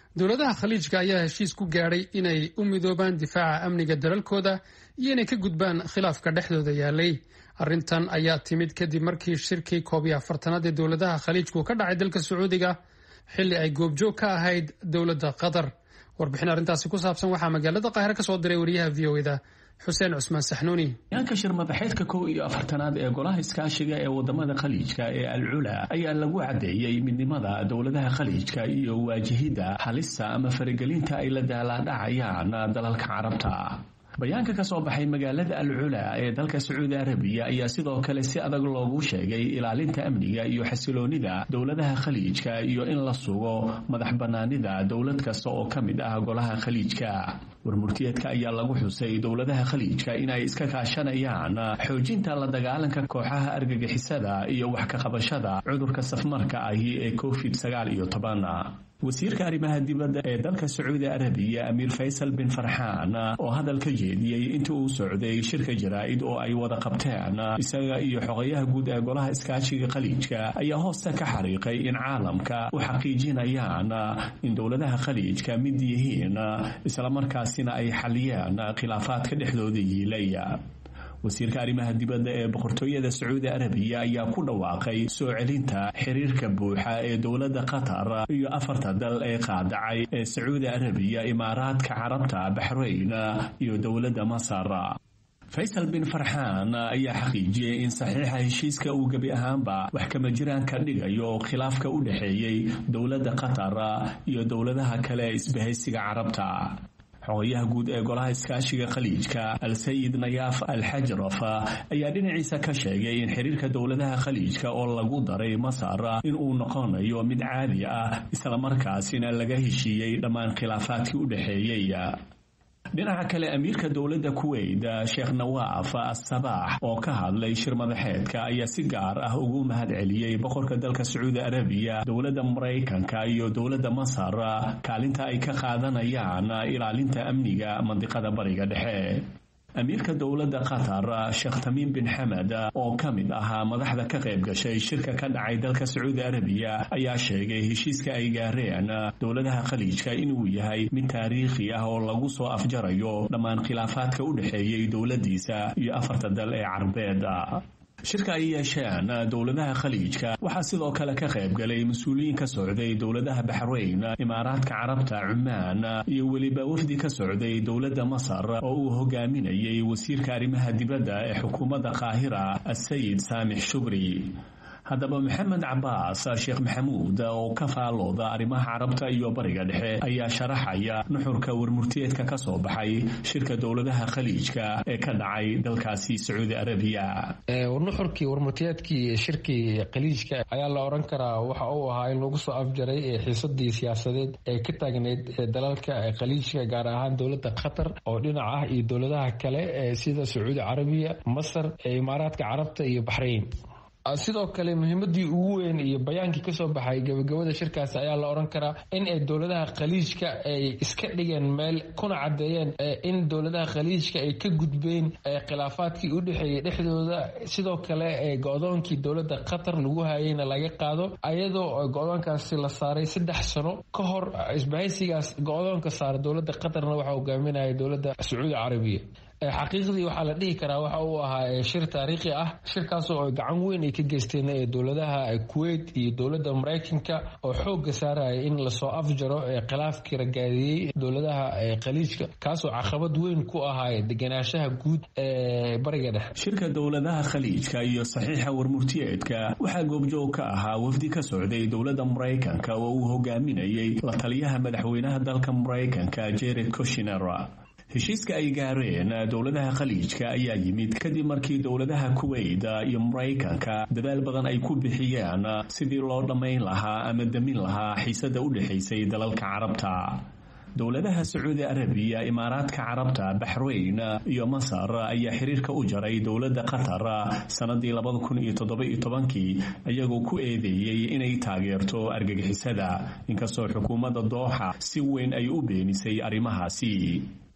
dowladaha khaliijka ayaa heshiis ku gaadhay inay u midoobaan difaaca amniga dalalkooda iyo inay ka gudbaan khilaafka dhexdooda yaalay arrintan ayaa timid kadib markii shirkii koob iyo afartanaad ee dowladaha khaliijku ka dhacay dalka sacuudiga xilli ay goobjoog ka ahayd dowladda qatar warbixin arrintaasi ku saabsan waxaa magaalada qaahire ka soo diray wariyaha v o eda xuseen cusmaan saxnuuni yaanka shir madaxeedka kow iyo afartanaad ee golaha iskaashiga ee wadamada khaliijka ee alcula ayaa lagu caddeeyey midnimada dowladaha khaliijka iyo waajihidda halista ama faragelinta ay la daalaadhacayaan dalalka carabta bayaanka ka soo baxay magaalada alcula ee dalka sacuudi arabiya ayaa sidoo kale si adag loogu sheegay ilaalinta amniga iyo xasiloonida dowladaha khaliijka iyo in la sugo madax bannaanida dowlad kasta oo ka mid ah golaha khaliijka warmurtiyeedka ayaa lagu xusay dowladaha khaliijka inay iska kaashanayaan xoojinta la dagaalanka kooxaha argagixisada iyo wax ka qabashada cudurka safmarka ahi ee covid sagaal iyo toban wasiirka arrimaha dibadda ee dalka sacuudi arabiya amiir faysal bin farxaan oo hadal ka jeediyey intii uu socday shirka jaraa'id oo ay wada qabteen isaga iyo xogayaha guud ee golaha iskaashiga khaliijka ayaa hoosta ka xariiqay in caalamka u xaqiijinayaan in dowladaha khaliijka mid yihiin islamarkaasina ay xaliyeen khilaafaadka dhexdooda yiilay wasiirka arrimaha dibadda ee boqortooyada sacuudi arabiya ayaa ku dhawaaqay soo celinta xiriirka buuxa ee dowladda qatar iyo afarta dal ee qaadacay ee sacuudi arabiya imaaraadka carabta baxrayn iyo dowladda masar faysal bin farxaan ayaa xaqiijiyey in saxiixa heshiiska uu gebi ahaanba wax kama jiraan ka dhigayo khilaafka u dhexeeyey dowladda qatar iyo dowladaha kale ee isbahaysiga carabta xogayaha guud ee golaha iskaashiga khaliijka al-sayid nayaaf al-xajraf ayaa dhinaciisa ka sheegay in xiriirka dowladaha khaliijka oo lagu daray masar in uu noqonayo mid caadi ah islamarkaasina laga heshiiyey dhammaan khilaafaadkii u dhexeeyey dhinaca kale amiirka dowladda kuweyt sheekh nawaaf asabaax oo ka hadlay shir madaxeedka ayaa si gaar ah ugu mahad celiyey boqorka dalka sacuudi arabiya dowladda maraykanka iyo dowladda masar kaalinta ay ka qaadanayaan ilaalinta amniga mandiqada bariga dhexe amiirka dowladda qatar sheekh tamiim bin xamed oo ka mid ahaa madaxda ka qayb gashay shirka ka dhacay dalka sacuudi arabiya ayaa sheegay heshiiska ay gaareen dowladaha khaliijka inuu yahay mid taariikhi ah oo lagu soo afjarayo dhammaan khilaafaadka u dhexeeyey dowladdiisa iyo afarta dal ee carbeed shirka ay yeesheen dowladaha khaliijka waxaa sidoo kale ka qayb galay mas-uuliyiin ka socday dowladaha baxrayn imaaraadka carabta cumaan iyo weliba wafdi ka socday dowladda masar oo uu hogaaminayay wasiirka arrimaha dibadda ee xukuumadda qaahira asayid saamix shubri haddaba maxamed cabaas sheekh maxamuud oo ka faalooda arrimaha carabta iyo bariga dhexe ayaa sharaxaya nuxurka warmurtiyeedka ka soo baxay shirka dowladaha khaliijka ee ka dhacay dalkaasi sacuudi arabiya nuxurkii warmurtiyeedkii shirkii khaliijka ayaa la odhan karaa waxa uu ahaa in lagu soo afjaray xiisadii siyaasadeed ee ka taagneyd dalalka khaliijka gaar ahaan dowladda qatar oo dhinac ah iyo dowladaha kale sida sacuudi carabiya masar imaaraadka carabta iyo baxrayn sidoo kale muhiimadii ugu weyn iyo bayaankii kasoo baxay gabagabada shirkaasi ayaa la odhan karaa in ay dowladaha khaliijka ay iska dhigeen meel kuna caddeeyeen in dowladaha khaliijka ay ka gudbeen khilaafaadkii u dhexeeyey dhexdooda sidoo kale go-doonkii dowladda qatar lagu hayeyna laga qaado ayadoo go-doonkaasi la saaray saddex sano ka hor isbahaysigaas go-doonka saara dowladda qatarna waxaa hogaaminaya dowladda sacuudi carabiya xaqiiqdii waxaa la dhihi karaa waxa uu ahaa shir taariikhi ah shirkaasoo gacan weyn ay ka geysteen dowladaha kuwait iyo dowladda maraykanka oo xooga saaraya in lasoo afjaro khilaafkii ragaadiyey dowladaha khaliijka kaasoo caqabad weyn ku ahaa deganaanshaha guud ee bariga dhexe shirka dowladaha khaliijka iyo saxiixa warmurtiyeedka waxaa goobjoog ka ahaa wafdi ka socday dowladda maraykanka oo uu hogaaminayay la taliyaha madaxweynaha dalka maraykanka jared koshiner heshiiska ay gaareen dowladaha khaliijka ayaa yimid kadib markii dowladaha kuweyt iyo maraykanka dadaal badan ay ku bixiyeen sidii loo dhammayn lahaa ama damin lahaa xiisada u dhexaysay dalalka carabta dowladaha sacuudi arabiya imaaraadka carabta baxrayn iyo masar ayaa xiriirka u jaray dowladda qatar sannadii labada kun iyo toddoba-iyo tobankii iyagoo ku eedeeyey inay taageerto argagixisada inkastoo xukuumadda dooxa si weyn ay u beenisay arrimahaasi